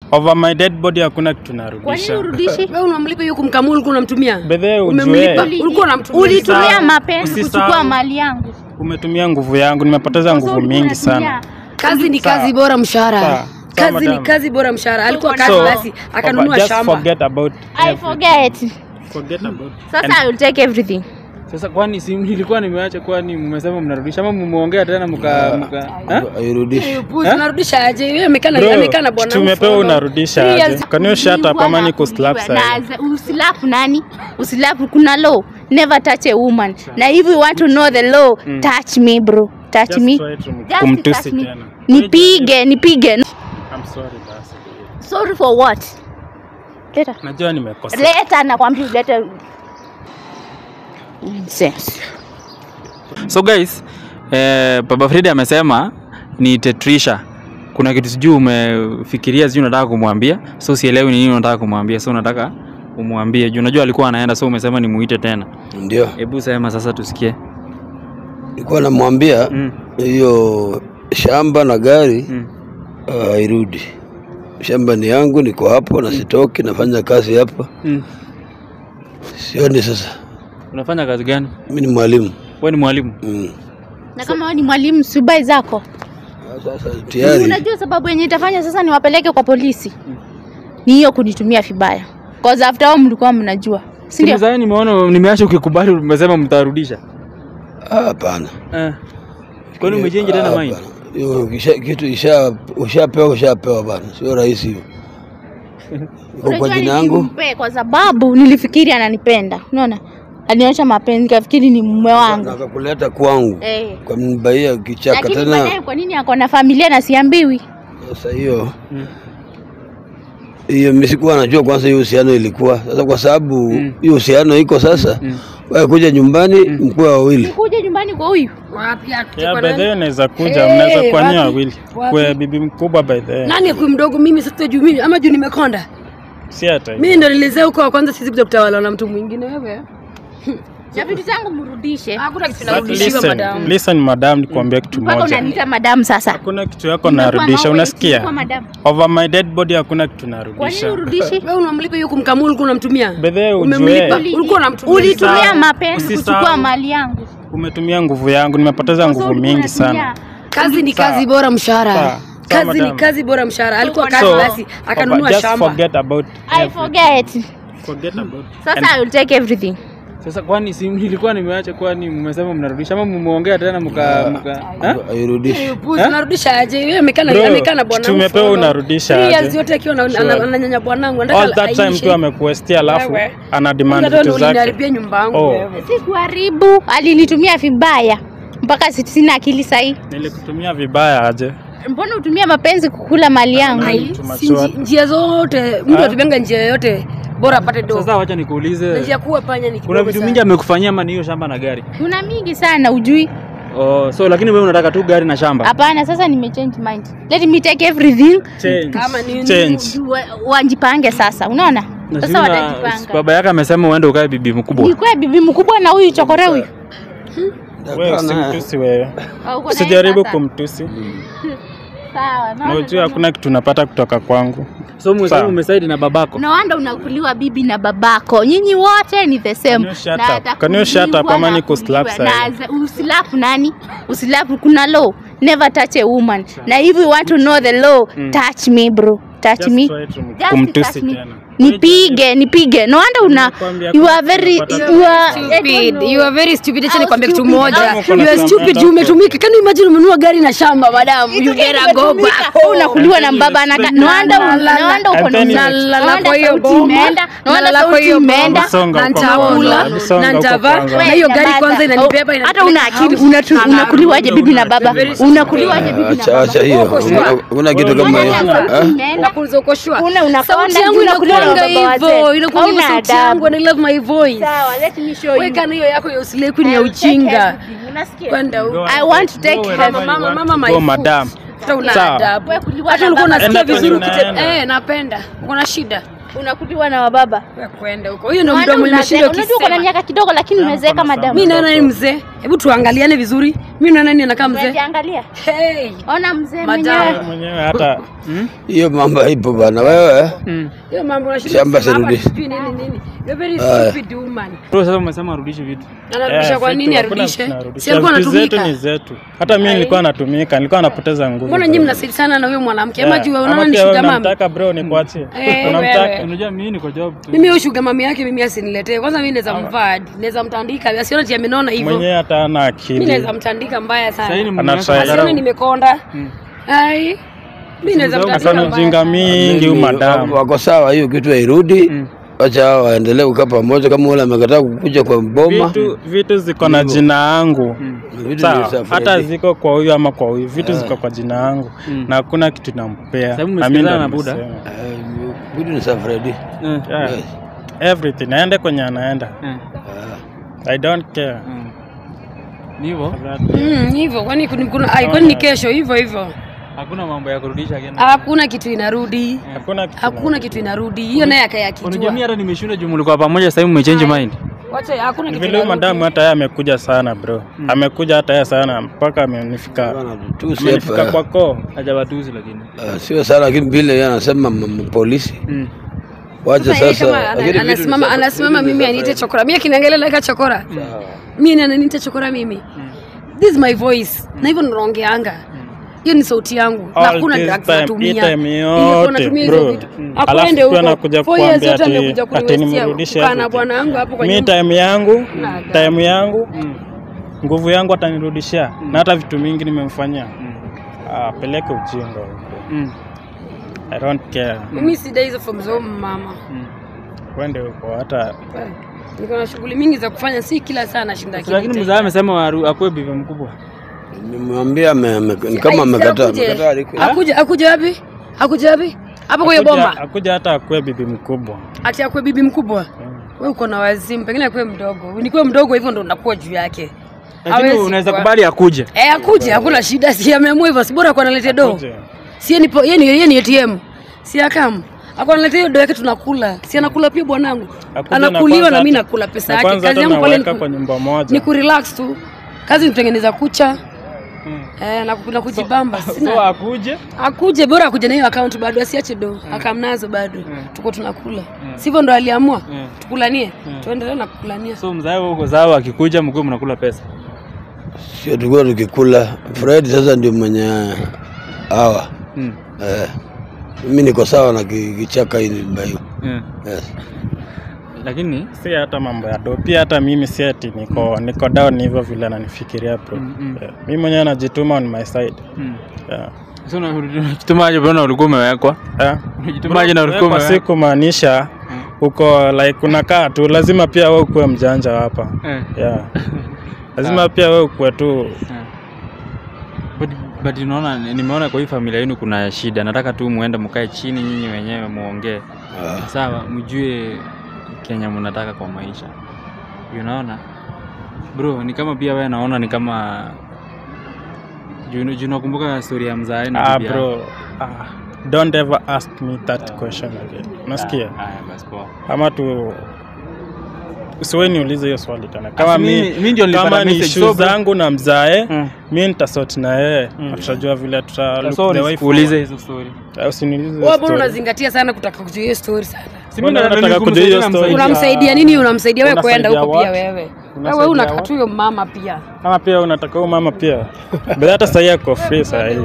Over my dead body hakuna kitu Kwa nini narudisha. urudishi? Wewe unamlipa hiyo kumkamua ulikuwa unamtumia? Bedhe Umemlipa. ujue Ulikuwa unamtumia. Ulitumia Usisahau- mapenzi kuchukua usisahau. mali yangu. umetumia nguvu yangu, nimepoteza nguvu Ulikuwa mingi unatumia. sana. Kazi ni Sawa. kazi bora mshahara. Sawa. Sawa, Kazi ni madam. kazi bora mshahara. Alikuwa So, kazi So, basi akanunua just shamba. forget about I forget. forget about Sasa I will take everything. Sasa kwani si nilikuwa nimeacha, kwani mmesema mnarudisha ama mmeongea tena mka mka ha? airudishi Puzi, unarudisha aje? Wewe amekana Bro, amekana bwana. tumepewa mfano. unarudisha Three aje? years- Can you shut up ama ni kuslap Na sasa? za- Usilafu nani? Usilafu kuna law. Never touch a woman. Na if you want to know the law, touch me bro. Touch Just me. try to Just kumtusi touch me. tena. Nipige, nipige. I'm sorry basi. Sorry for what? Leta. Najua nimekosa. Leta nakwambia ulete. Nonsense. So guys, eh, Baba Fredi amesema ni Tetrisha. Kuna kitu sijui umefikiria, sijui unataka kumwambia, so sielewi ni nini unataka kumwambia, so unataka umwambie juu unajua alikuwa anaenda, so umesema nimuite tena. ndio Hebu sema sasa tusikie. nilikuwa namwambia Mm. hiyo shamba na gari Mm. ah, hairudi shamba ni yangu niko hapo na sitoki nafanya kazi hapa Mm. sioni sasa Unafanya kazi gani? mi ni mwalimu Wewe ni mwalimu? mm. Na kama wewe ni mwalimu subai zako. Ah, sasa tayari Unajua sababu yenye itafanya sasa niwapeleke kwa polisi. Ni hiyo kunitumia vibaya. Cause after all mlikuwa mnajua. Si ndio? Sasa nimeona nimeacha ukikubali umesema mtarudisha. Ah, hapana Eh. Kwani umechange tena Ah, mind? hapana. Hiyo kisha- kitu isha ushapewa ushapewa bana sio rahisi hiyo iko kwa Unajua jina yangu nilimpe kwa sababu nilifikiri ananipenda. Unaona? Alionyesha mapenzi kafikiri ni mume wangu. akakuleta kwangu Eh. kwa mbaia kichaka Lakini tena baadaye kwa nini ako na familia na siambiwi? Sasa hiyo hiyo mimi sikuwa najua kwanza hiyo uhusiano ilikuwa. Sasa kwa sababu hiyo uhusiano iko sasa, wewe kuja nyumbani mkuwa wawili. Kuja nyumbani kwa huyu. Wapi akuje Yeah, kwa by nani? the way unaweza kuja, Hey, mnaweza kuwa nyinyi wapi? wawili. Wapi? Kwa bibi mkubwa by the way. Nani kwa mdogo mimi sasa juu mimi ama juu nimekonda. Si hata hivyo. Mimi ndo nilizea huko wa kwanza sisi kuja kutawala na mtu mwingine wewe. Na vitu zangu mrudishe. Hakuna kitu But narudishiwa listen, madam. listen madam, nikwambia kitu Mpaka moja. unaniita madam sasa. Hakuna kitu yako Nimekuwa narudisha, nawe, unasikia? sikuwa madam. Over my dead body hakuna kitu Kwa nini narudisha. urudishi? Wewe unamlipa hiyo kumkamua ulikuwa unamtumia? Bedhe Umemlipa. ujue Ulikuwa unamtumia. Ulitumia Usisahau- mapenzi usisahau. kuchukua mali yangu. umetumia nguvu yangu, nimepoteza nguvu mingi sana. Kazi ni Sawa. kazi bora mshahara. Sawa. Sawa, Kazi ni madam. kazi bora mshahara. Alikuwa kazi So, basi akanunua Papa, just shamba. forget about I forget. forget about Sasa I will take everything. Sasa kwani si nilikuwa nimeacha, kwani mmesema mnarudisha ama mmeongea tena mka mka ha? Hairudishi. Puzi, unarudisha aje? Wewe amekana Bro, amekana bwana. tumepewa mfano. unarudisha Three aje? years yote akiwa ana- Sure. ana- ananyanya bwanangu. Anataka all that time aishe. tu amekuestia, alafu Wewe. ana demand Kwanza vitu ndo zake. uliniharibia nyumba yangu Oh. wewe. Si kuharibu, alinitumia vibaya. Mpaka si- sina akili sahi. Nilikutumia vibaya aje? Mbona utumia mapenzi kukula mali yangu? Ai, Too much si what? nji- njia zote mtu atubenga njia yoyote bora apate do. Sasa wacha Na nikuulize, njia kuwa panya ni kuna kidogo vitu sana. mingi amekufanyia ama ni hiyo shamba na gari? Kuna mingi sana ujui. Oh, so lakini wewe unataka tu gari na shamba? Hapana, sasa nimechange mind. Let me take everything. Change. Kama ni Change. Wa- Wajipange sasa, unaona? Na Sasa sijui na- watajipanga. Baba yake amesema uende ukae bibi mkubwa. Nikuwe bibi mkubwa na huyu chokore huyu. Wewe Hapana. usimtusi wewe. Au uko na Usijaribu yeye sasa? kumtusi. Sawa, Na naona ujue hakuna kitu unapata kutoka kwangu. So umesema Sawa. umesaidi na babako. No wonder unakuliwa bibi na babako. Nyinyi wote ni the same. Can you shut Na up? Can you shut up atakuliwa ama na nikuslap kuliwa. sahi? Na za- Usilafu nani? Usilafu kuna law. Never touch a woman. Na if you want to know the law, touch me bro. Touch Just me. try to Just kumtusi touch me. tena. Nipige, nipige. No wonder una Nimekwambia you are very kupata- you are stupid. You are very stupid. Acha How nikwambie kitu stupid? moja. How stupid? You are stupid. Unasema- You umetumika. Can you imagine umenunua gari na shamba madam? You Kitu better gani go umetumika? back. Wewe unakuliwa na baba na no wonder La, la, la. no wonder uko And na then uzali. you- La, la, No la, wonder kwa hiyo sauti bomba. imeenda. No wonder La, la, kwa sauti hiyo imeenda. bomba. Songa Na huko nitakula, kwanza. Songa na huko nitavaa. kwanza. Na hiyo gari Nyamaza. kwanza inanibeba hata inanipeleka una akili house. unatu- unakuliwaje bibi na baba unakuliwaje bibi na Acha baba acha hiyo. Uko sure? Una- Una kitu kama Unaona hiyo. sauti Ah? imeenda. Nakuuliza uko sure? Una- unakonda Sauti yangu juu unakuliwa na inakuanga baba hivyo, wazee. inakuanga hivyo Hauna sauti adabu. yangu and I love my voice. Sawa, let me show you. Weka na hiyo yako ya usileku ni I ya will take ujinga. everything. Unasikia? Kwenda huko. Go I and want to take go her. wherever you Mama, want mama, to my go, food. madam. Hata una Sawa. adabu. Wewe kuliwa Hata na ulikuwa baba. unasikia Enda vizuri kwenye ukite unaenda. eh, napenda. Uko na shida. unakuliwa na wababa Wewe kwenda huko. Hiyo ndio Wanda mdomo unaze- nimeshinda unajua uko na ukisema. miaka kidogo lakini Yeah, umezeeka mkono madamu Mimi naona ni mzee. Hebu tuangaliane vizuri. mi na nani anakaa mzee Unajiangalia. hey. Ona mzee Madam. mwenyewe. mwenyewe hata hiyo mambo haipo bana wewe Mm. hiyo mambo unashinda Shamba kusema hapa sirudi. sijui nini nini you're very Aya. stupid woman Bro, sasa umesema arudishe vitu. anarudisha Eh, kwa vitu nini hakuna arudishe vitu narudisha. si alikuwa Vitu zetu ni anatumika zetu hata mimi nilikuwa natumika nilikuwa napoteza nguvu mbona bro. nyinyi mnasaidia sana na huyo mwanamke ama Yeah. juu Ama unaona ni pia wewe sugar mami unamtaka bro nikuachie Eh, unamtaka wewe. Unajua mimi niko job tu. mimi huyo sugar mami yake mimi asiniletee kwanza mimi naweza mvaa hadi naweza mtandika asione ati amenona hivyo mwenyewe hata ana mimi akili naweza mtandika mbaya Sasa hii ni sana mume wako Anatry. asione nimekonda ai mimi naweza Simu zangu mtandika akana mbaya ujinga mingi huyu Mimi, madamu wako sawa hiyo kitu hairudi wacha hao waendelee kukaa pamoja kama ule amekataa kukuja kwa boma vitu vitu ziko na jina yangu Vitu ni sawa safi. hata ziko kwa huyu ama kwa huyu vitu ziko kwa jina yangu na hakuna kitu nampea Sababu Na mimi ndo mmesikilizana na Buddha? nimesema. Eh, vitu ni safi Freddy. Eh. Yeah. Yes. everything aende kwenye anaenda Eh. i don't care Mm. Ni hivyo. Mm, hivyo kwani kuna- kuna ai, kwani ni kesho hivyo hivyo Hakuna mambo ya kurudisha tena. hakuna kitu inarudi hakuna kitu hakuna kitu inarudi hiyo naye Unajua akayakijua mimi hata nimeshinda juu mlikuwa pamoja sasa hivi mmechange mind. wacha hakuna kitu vile huyu inarudi madamu hata yeye amekuja sana bro amekuja hata yeye sana mpaka amenifika Bana, tusi amenifika hapa. kwa koo Hajawatusi lakini. Ah, sio sana lakini vile yeye anasema m- m- polisi Mm. wacha Sasa yeye sasa kama ana- lakini vitu ni anasimama safi. anasimama Vitu ni mimi safi. aniite chokora mimi akiniangalia naika chokora mimi ananiita chokora mimi this is my voice na hivyo naongeanga hiyo ni sauti yangu na All hakuna this drugs time, natumia hii time Nilikuwa yote, natumia hizo bro. vitu Mm. akwende Alafu pia huko anakuja four years kukuambia yote ati- amekuja ati kuniwestia nimrudishe kukaa na everything. bwana wangu hapo kwa mi nyumba time yangu Na time yangu nguvu yangu atanirudishia na hata vitu mingi nimemfanyia Ah, peleke ujinga huko. Mm. i don't care mimi sidai hizo form za huyo mama wende huko hata niko na shughuli mingi za kufanya si kila saa nashinda Lakini kinita. mzee amesema waru- akuwe bibi mkubwa. Nimemwambia ame- ame- ni kama Ai, amekataa akuje. amekataa aliko- Akuje akuje wapi? Akuje wapi? Hapo kwa hiyo akuja, bomba. akuja hata akuwe bibi mkubwa Ati akue bibi mkubwa. Wewe uko na wazimu, pengine akue mdogo. Nikuwe mdogo hivyo ndo unakuwa juu yake. Lakini Hawezi unaweza kuwa- kubali akuje. Eh, akuje, hakuna shida. Si ameamua hivyo, si bora kwa analete do. Akuje. Si yeye ni po- yeye ni yeye ni ATM. Si akam. Ako analeta hiyo do yake tunakula. Si anakula pia bwanangu. Akuje na Anakuliwa kwanza na mimi hata- nakula pesa na yake. kwanza Kazi hata yangu pale ni naweka ku- kwa nyumba moja ni kurelax tu. Kazi ni kutengeneza kucha. Eh, na, ku- na kujibamba. Sina So akuje. akuje bora akuje na hiyo account bado asiache do akamnazo bado tuko tunakula sivyo ndo aliamua tukulanie tuendelee na kukulania So mzee wako uko sawa akikuja mkuu mnakula pesa. sio tulikuwa tukikula Fred sasa ndio mwenye hawa Mm. eh, mimi niko sawa na ki- kichaka hili mbayo Yeah. yes. Lakini si hata mambo ya do pia hata mimi si ati niko niko down hivyo vile ananifikiria bro Mm, mm. yeah. mi mwenyewe najituma on my side mm. yeah. So unajitumaje bwana ulikuwa umewekwa? Yeah. Unajitumaje na ulikuwa Kwa umewekwa? si kumaanisha uko like unakaa tu lazima pia we ukuwe mjanja hapa Eh. yeah. lazima pia we ukuwe tu But, but unaona nimeona kwa hii familia yenu kuna shida. Nataka tu muende mkae chini nyinyi wenyewe muongee. Ah, Sawa, mjue Kenya mnataka kwa maisha. Unaona? Bro, ni kama pia wewe naona ni kama juu juu nakumbuka story ya mzae na ah, bibi yako. bro ah, don't ever ask me that question again unasikia Ah, haya basi poa. ama tu usiwe niulize hiyo swali tena kama Asi mimi- mi, mimi ndio nilipata kama ni message, issue so bro- zangu na mzae Mm. mi nitasoti na yeye na tutajua vile tuta look So the way nisikuulize forward. hizo story. Ah, usiniulize hiyo wewe mbona story. unazingatia sana kutaka kujua hiyo story sana Si Mbona mimi unataka nataka kujua hiyo kumsaidia story? msaidia. unamsaidia nini unamsaidia wewe kwenda Unasaidia huko pia what? wewe wewe Unasaidia unakata what? tu huyo mama pia kama pia unataka huyu mama pia but hata sahii ako free sahii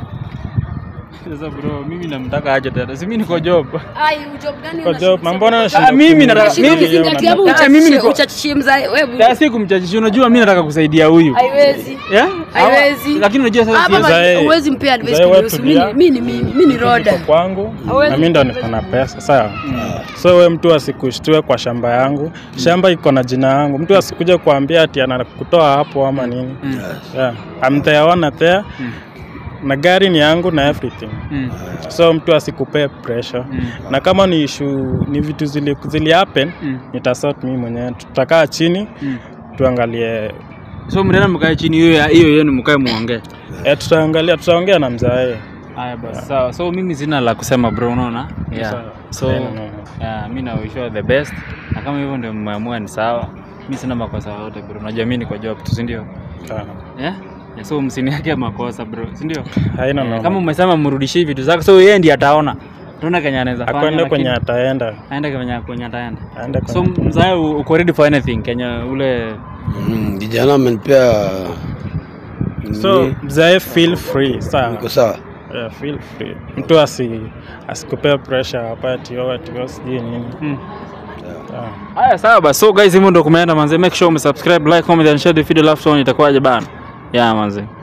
Sasa bro, mimi namtaka aje tena. Si mimi niko job. ai job gani Kwa job, mbona unashinda Ah, mimi nataka- kumwambia mimi- yeye ukizingatia hapo unataka- Ah, mimi uchachishie niko- uchachishie mzae wewe Ya si kumchachisha, unajua mimi nataka kusaidia huyu. haiwezi Yeah? Haiwezi. Lakini unajua sasa hapa siwezi- Mzae- huwezi mpea advice mzae wewe kunihusu mimi tulia. mimi ni mimi mimi ni roda Niko kwangu Hawezi na mi ndo niko na pesa sawa so we mtu asikushtue kwa shamba yangu shamba iko na jina yangu mtu asikuja kuambia ati anakutoa hapo ama nini yeah. I'm there one there na gari ni yangu na everything Mm. so mtu asikupee pressure Mm. na kama ni issue ni vitu zili, zili happen Mm. nitasort mimi mwenyewe tutakaa chini Mm. tuangalie So mnaenda mkae chini hiyo ya- hiyo yenu mkae muongee. eh, tutaangalia tutaongea na mzae Haya basi sawa. So mimi sina la kusema bro, unaona? Yeah. Sawa. So Haina noma. yeah, mimi na wish you all the best. Na kama hivyo ndio mmeamua ni sawa. Mimi sina makosa yote bro. Unajua mimi niko job tu, si ndio? Ah. Yeah? Yeah, so msiniake makosa bro si ndio haina Eh, noma. kama umesema mrudishie vitu zake so yeye ndiye ataona tuona kenye anaweza fanya akwende kwenye lakini- ataenda aende kwenye kwenye ataenda aende so kwenye mzae uko ready for anything kenye ule Mm, kijana amenipea so mzae feel free sawa niko sawa yeah, feel free mtu asi asikupea pressure apati ati sijui nini mm. yeah. haya sawa basi so guys hivyo ndo kumeenda manze make sure umesubscribe like comment and share the video love song itakuwaje bana yeah manze